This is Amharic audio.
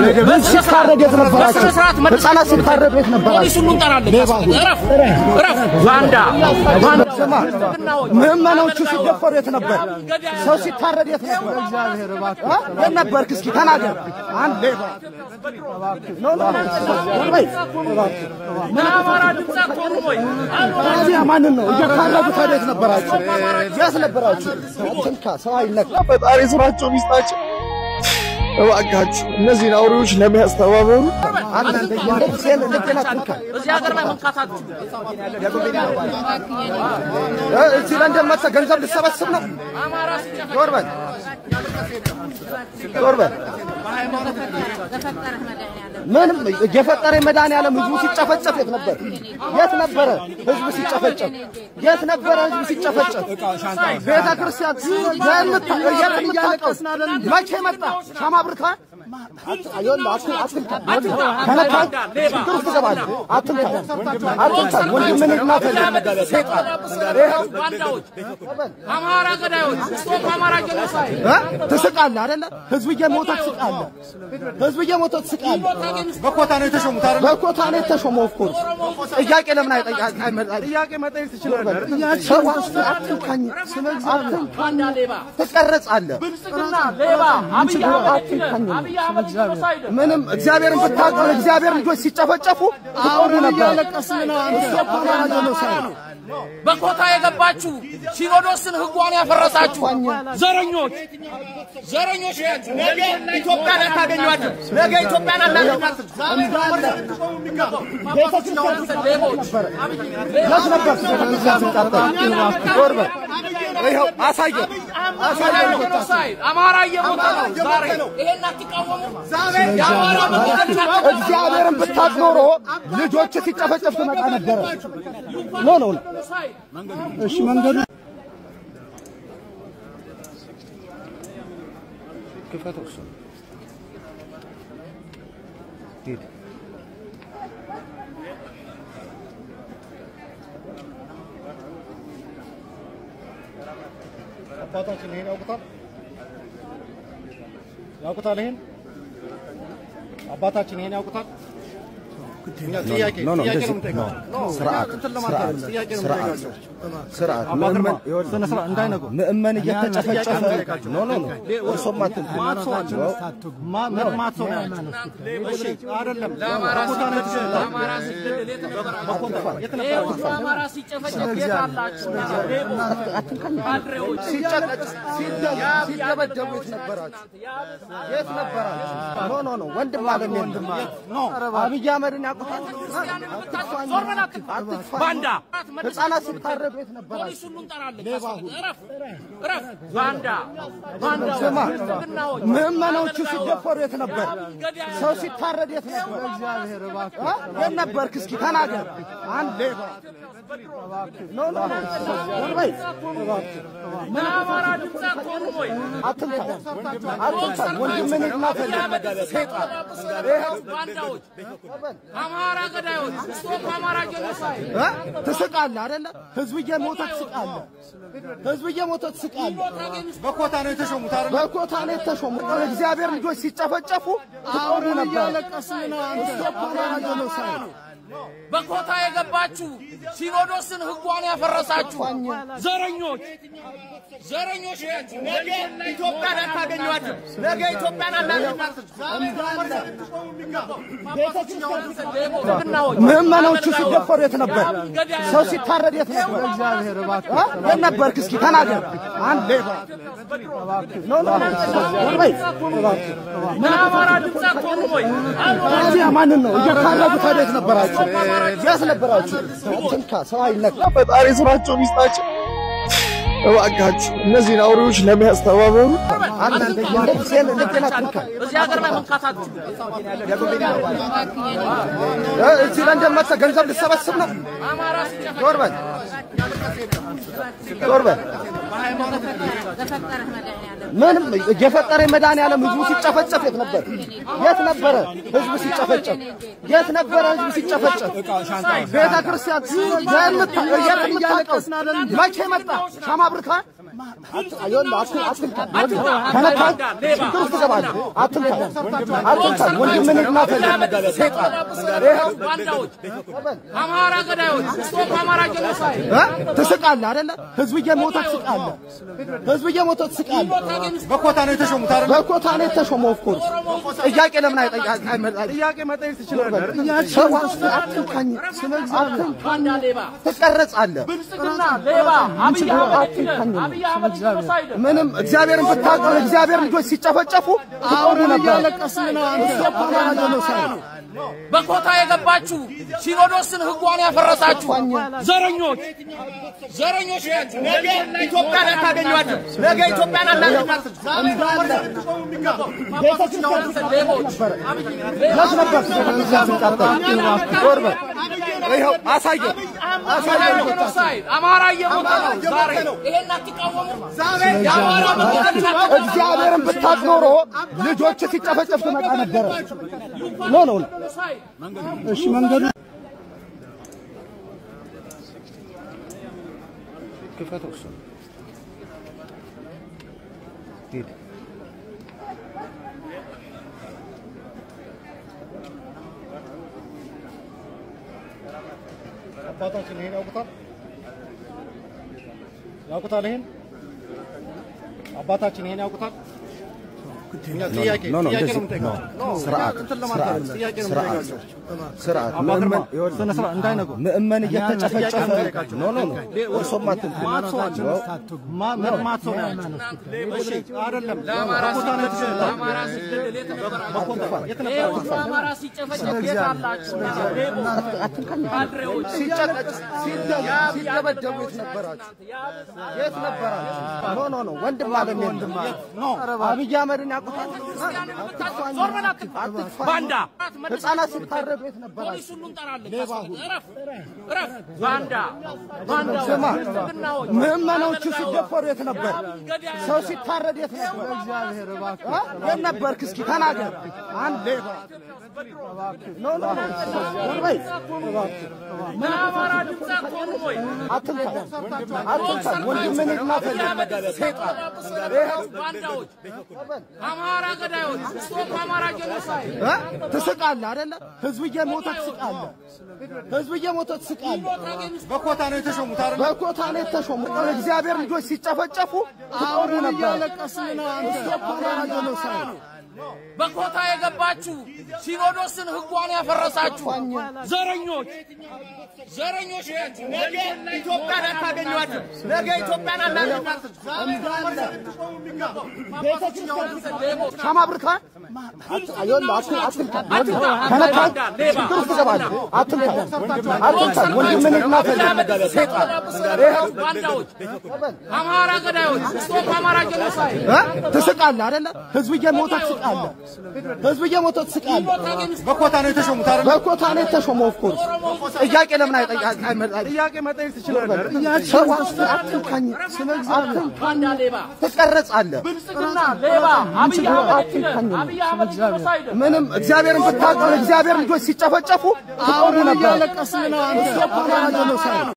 ሲታረድ የት ነበራችሁ? ህፃናት ሲታረዱ የት ነበራችሁ? ስማ፣ ምዕመናዎቹ ሲደፈሩ የት ነበር? ሰው ሲታረድ የት ነበር? እ? የት ነበርክ? እስኪ ተናገር። አንድ ሌባ ኖ፣ ኖ፣ ኖ፣ ወይ ታዲያ ማንን ነው እየታረዱ? ታዲያ የት ነበራችሁ? የት ነበራችሁ? አትንካ፣ ሰው አይነካ። ፈጣሪ ስራቸውን ይስጣቸው። እባካችሁ እነዚህን አውሬዎች ለመያዝ ተባበሩ። አንተ እንደዚህ ልብን አትንካ። እ? እዚህ ለንደን መጥተህ ገንዘብ ልትሰበስብ ነው? ዞር በል ዞር በል። ምንም የፈጠረ መድኃኒዓለም ህዝቡ ሲጨፈጨፍ የት ነበር? የት ነበረ ህዝቡ ሲጨፈጨፍ? የት ነበረ ህዝቡ ሲጨፈጨፍ? ቤተ ክርስቲያን የምታ- የት የምታውቀው መቼ መጣ? ሻማ አብርተሃል? ይኸውልህ፣ አት- አትንካ። ከነካኝ ችግር ውስጥ ትገባለህ። አትንካ፣ አትንካ። ወንድምህን እናትህን ሴጣን ይኸው አማራ ገዳዮች ስቶፕ አማራ ጄኖሳይድ እ? ትስቃለህ አይደለ? ህዝብ እየሞተ ትስቃለህ። ህዝብ እየሞተ ትስቃለህ። በኮታ ነው የተሾሙት አይደለ? በኮታ ነው የተሾመው። ኦፍ ኮርስ ጥያቄ ለምን አይጠይቃ- አይመጣ- ጥያቄ መጠየቅ ትችላለህ። ሰው አትንካኝ፣ አትንካኝ፣ ትቀረጻለህ። ብልጽግና ሌባ አብይ ችግር አህመድ አትንካኝ። አብይ አህመድ ጄኖሳይድ ምንም እግዚአብሔርን ብታውቀው እግዚአብሔር ልጆች ሲጨፈጨፉ ትቆሙ ነበር። እሱ እኮ አማራ ጄኖሳይድ ነው። በኮታ የገባችሁ ሲኖዶስን ህጓን ያፈረሳችሁ ዘረኞች ዘረኞች ናችሁ። ነገ ኢትዮጵያን አታገኟትም። ነገ ኢትዮጵያን አናገኛትም። የት ነበር ሲቃጠል? ዞር በል። ይኸው አሳየው፣ አሳየው። ጄኖሳይድ አማራ እየሞተ ነው ዛሬ። ይሄን አትቃወሙ። የአማራ መገደል እግዚአብሔርን ብታውቅ ኖሮ ልጆች ሲጨፈጨፍ ትመጣ ነበረ። ኖ ኖ ኖ። እሺ መንገዱ ክፈተው እሱን። ሂድ። አባታችን ይሄን ያውቁታል ያውቁታል ይሄን አባታችን ይሄን ያውቁታል እኛ ጥያቄ ኖ ኖ ጥያቄ እንደዚህ ነው የምንጠይቀው ኖ ስርዓት እንትን ለማለት ስርዓት ጥያቄ ነው ስርዓት የምንጠይቃቸው ስርዓት አባ ምእመን ግርማ ይኸውልህ፣ ስነ ስርዓት እንዳይነጉ ምእመን እየተጨፈጨፈ ኖ ኖ ኖ እርሶም አትንኩ። ማት ሰው ነው ያለው እሺ አይደለም በኮታ ነው የተገኘው አማራ ሲገደል የት ነበራችሁ? ይሄ ሁሉ አማራ ሲጨፈጨፍ የት አላችሁ? ካድሬዎች ሲጨቀጭ ሲደበደቡ የት ነበራችሁ? የት ነበራችሁ? ኖ ኖ ኖ ወንድም አለም ወንድም ኖ አብይ አህመድን ያውቁታል? ዞር በል አትግባ። ባንዳ ህፃናት ሲታረዱ የት ነበራችሁ? ፖሊስ ሁሉ እንጠራለን። እረፍ እረፍ። ባንዳ ባንዳዎች ስማ ብልጽግናዎች ምዕመናዎቹ ሲደፈሩ የት ነበር? ሰው ሲታረድ የት ነበር? እ? የት ነበርክ? እስኪ ተናገር። አንድ ሌባ ኖ ኖ ኖ ዞር በይ። ለአማራ ድምፅ አትሆኑም ወይ? አትንካ፣ አትንካ። ወንድምህን እናትህን ሴጣን ይኸው ባንዳዎች አማራ ገዳዮች ስቶፕ አማራ ጄኖሳይድ እ? ትስቃለህ አይደለ? ህዝብ እየሞተ ትስቃለህ። ህዝብ እየሞተ ትስቃለህ። በኮታ ነው የተሾሙት አይደል በኮታ ነው የተሾሙት። እግዚአብሔር ልጆች ሲጨፈጨፉ ትቆሙ ነበር። እሱ እኮ አማራ ጄኖሳይድ ነው። በኮታ የገባችሁ ሲኖዶስን ህጓን ያፈረሳችሁ ዘረኞች ዘረኞች ናችሁ። ነገ ኢትዮጵያን አታገኟትም። ነገ ኢትዮጵያን አናገኛትም። ብልጽግናዎች ምዕመናዎቹ ሲደፈሩ የት ነበር? ሰው ሲታረድ የት ነበር? እ? የት ነበርክ? እስኪ ተናገር። አንድ ሌባ ኖ ኖ ኖ ዞር በይ። ለአማራ ድምፅ አትሆኑም ወይ? ታዲያ ማንን ነው እየታረዱ? ታዲያ የት ነበራችሁ? የት ነበራችሁ? አትንካ፣ ሰው አይነካ። ፈጣሪ ስራቸውን ይስጣቸው። እባካችሁ እነዚህን አውሬዎች ለመያዝ ተባበሩ። አንተ እንደዚህ ልብን አትንካ። እዚህ ሀገር ላይ መንካት አትችሉም። እ? እዚህ ለንደን መጥተህ ገንዘብ ልትሰበስብ ነው? አማራ ሲጨፈ ዞር በል ዞር በል። ምንም የፈጠረ መድኃኒዓለም ህዝቡ ሲጨፈጨፍ የት ነበር? የት ነበረ ህዝቡ ሲጨፈጨፍ? የት ነበረ ህዝቡ ሲጨፈጨፍ? ቤተ ክርስቲያን የምታ- የት የምታውቀው መቼ መጣ? ሻማ አብርተሃል? ይኸውልህ አት- አትንካ ከነካኝ ችግር ውስጥ ትገባለህ። አትንካ አትንካ ወንድምህን እናትህን ሴጣን ይኸው ባንዳዎች፣ አማራ ገዳዮች፣ ስቶፕ አማራ ጄኖሳይድ እ? ትስቃለህ አይደለ? ህዝብ እየሞተ ትስቃለህ። ህዝብ እየሞተ ትስቃለህ። በኮታ ነው የተሾሙት አይደል? በኮታ ነው የተሾመው። ኦፍኮርስ ጥያቄ ለምን አይጠይቅ? ጥያቄ መጠየቅ ትችላለህ። ሰው አትንካኝ፣ አትንካኝ፣ ባንዳ ሌባ፣ ትቀረጻለህ። ብልጽግና ሌባ፣ አብይ አህመድ አትንካኝ። አብይ አህመድ ጄኖሳይድ ምንም እግዚአብሔርን ብታውቅ እግዚአብሔር ልጆች ሲጨፈጨፉ ትቆሙ ነበር። ስቶፕ አማራ ጄኖሳይድ በኮታ የገባችሁ ሲኖዶስን ህጓን ያፈረሳችሁ ዘረኞች ዘረኞች ናችሁ። ነገ ኢትዮጵያን አታገኟትም። ነገ ኢትዮጵያን አታገኟትም። ሌቦች የት ነበር ቤተክርስቲያን ሲቃጠል? ዞር በል። ይኸው አሳየን፣ አሳየን። ጄኖሳይድ አማራ እየሞተ ነው። ዛሬ ይሄን አትቃወሙ። የአማራ መገደል እግዚአብሔርን ብታውቅ ኖሮ ልጆች ሲጨፈጨፍ ትመጣ ነበረ። ኖ ኖ ኖ እሺ መንገዱ ክፈተው እሱን። ሂድ። አባታችን ይሄን ያውቁታል ያውቁታል። ይሄን አባታችን ይሄን ያውቁታል። እኛ ጥያቄ ኖ ኖ ጥያቄ እንደዚህ ነው የምንጠይቃቸው። ኖ ስርዓት እንትን ለማለት ስርዓት አይደለም፣ ጥያቄ ነው ስርዓት የምንጠይቃቸው። ስርዓት አባ ምእመን ግርማ፣ ይኸውልህ፣ ስነ ስርዓት እንዳይነጉ ምእመን እየተጨፈጨፈ ጥያቄ ነው ኖ ኖ ኖ እርሶም አትንኩ። ማት ሰው አለ። ማ- መጥማት ሰው ነው ያለው። እሺ አይደለም በኮታ ነው የተሾሙት። ለአማራ ሲገደል የት ነበራችሁ? የት ይሄ ነበር? ሁሉ አማራ ሲጨፈጨፍ የት አላችሁ? ካድሬዎች ሲጨቀጭ ሲደበደቡ የት ነበራችሁ? የት ነበራችሁ? ኖ ኖ ኖ ወንድም አለ ወንድም ኖ አብይ አህመድን ያውቁታል? ዞር በል አትግፋ። ባንዳ ህፃናት ሲታረዱ የት ነበራችሁ? ፖሊስ ሁሉ እንጠራለን። እረፍ እረፍ። ባንዳ ባንዳዎች፣ ስማ ብልጽግናዎች፣ ምዕመኖቹ ሲደፈሩ የት ነበር? ሰው ሲታረድ የት ነበር? እ? የት ነበርክ? እስኪ ተናገር። አንድ ሌባ ኖ ኖ ኖ ዞር በይ። ለአማራ ድምፅ አትሆኑም ወይ? አትንካ አትንካ ወንድምህን እናትህን ሴጣን ይኸው ባንዳዎች፣ አማራ ገዳዮች፣ ስቶፕ አማራ ጄኖሳይድ እ? ትስቃለህ አይደለ? ህዝብ እየሞተ ትስቃለህ። ህዝብ እየሞተ ትስቃለህ። በኮታ ነው የተሾሙት አይደል? በኮታ ነው የተሾሙ እግዚአብሔር ልጆች ሲጨፈጨፉ ትቆሙ ነበር። ስቶፕ አማራ ጄኖሳይድ በኮታ የገባችሁ ሲኖዶስን ህጓን ያፈረሳችሁ ዘረኞች ዘረኞች ናችሁ። ነገ ኢትዮጵያን አታገኟትም። ነገ ኢትዮጵያን አታገኟትም። ሌቦች ሻማ አብርተሃል? ይኸውልህ አት- አትንካ ከነካኝ ችግር ውስጥ ትገባለህ። አትንካ አትንካ ወንድምህን እናትህን ሴጣን ይኸው ባንዳዎች፣ አማራ ገዳዮች፣ ስቶፕ አማራ ጄኖሳይድ እ? ትስቃለህ አይደለ? ህዝብ እየሞተ ትስቃለህ። ህዝብ እየሞተ ትስቃለህ። በኮታ ነው የተሾሙት አይደል? በኮታ ነው የተሾመው። ኦፍኮርስ ጥያቄ ለምን አይጠይቅ? ጥያቄ መጠየቅ ትችላለህ። ሰው አትንካኝ፣ አትንካኝ፣ ባንዳ ሌባ፣ ትቀረጻለህ። ብልጽግና ሌባ፣ አብይ አህመድ አትንካኝ። አብይ አህመድ ጄኖሳይድ ምንም እግዚአብሔርን ብታውቅ እግዚአብሔር ልጆች ሲጨፈጨፉ ትቆሙ ነበር። ስቶፕ አማራ ጄኖሳይድ